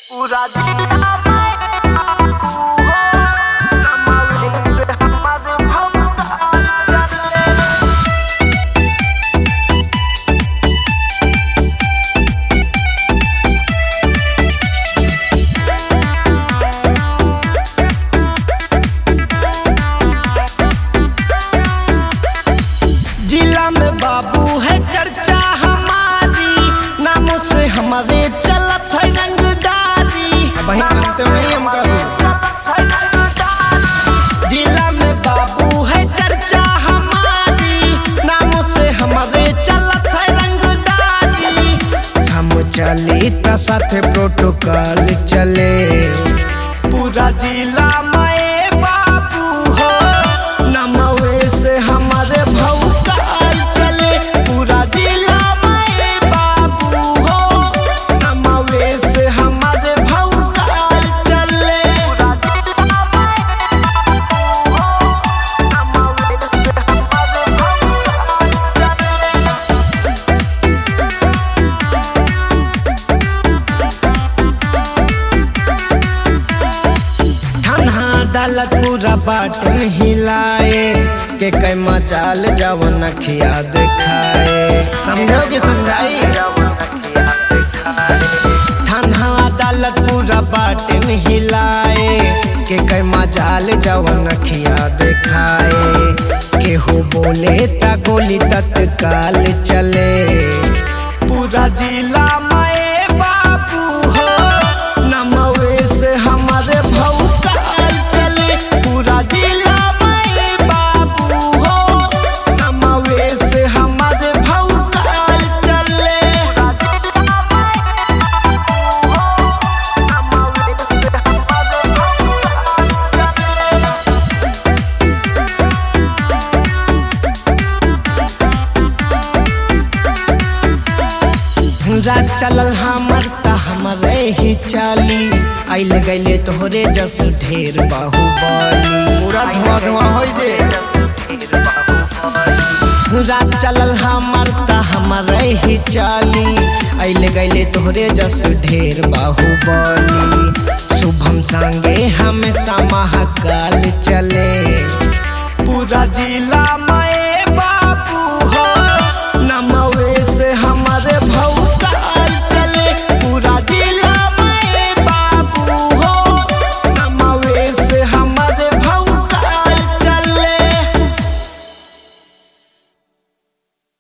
पूरा जिला हमारे भमता चले जिला में बाबू है चर्चा हमारी नामों से हमारे चलत है रंगदारी वही मानते हो नहीं हम जिला में बाबू है चर्चा हमारी नामों से हमारे चलत है रंगदारी हम चली त साथे प्रोटोकॉल चले पूरा जिला में बाबू हो नमवे से हमारे भौकाल चले पूरा जिला में बाबू हो नमवे से हमारे भौकाल चले थाना अदालत पूरा बाटन हिलाए के कई मचाल जवन खिया दिखाए समझोगे समझाई थाना अदालत पूरा बाटन हिलाए के कई मजाल जवन खिया दिखाए केहू बोले ता गोली तत्काल चले पूरा जिला में बाबू हो नमवे से हमारे भौकाल चले पूरा जिला में बाबू हो नमवे से हमारे भौकाल चले रात चलल हमर त हमरे ही चाली आइल गइले तोहरे जस ढेर बाहुबली पूरा धुआं धुआं होई जे रात चलल हमर त हमरे ही चाली आइल गइले तोहरे जस ढेर बाहुबली शुभम संगे हमेशा महाकाल चले पूरा जिला में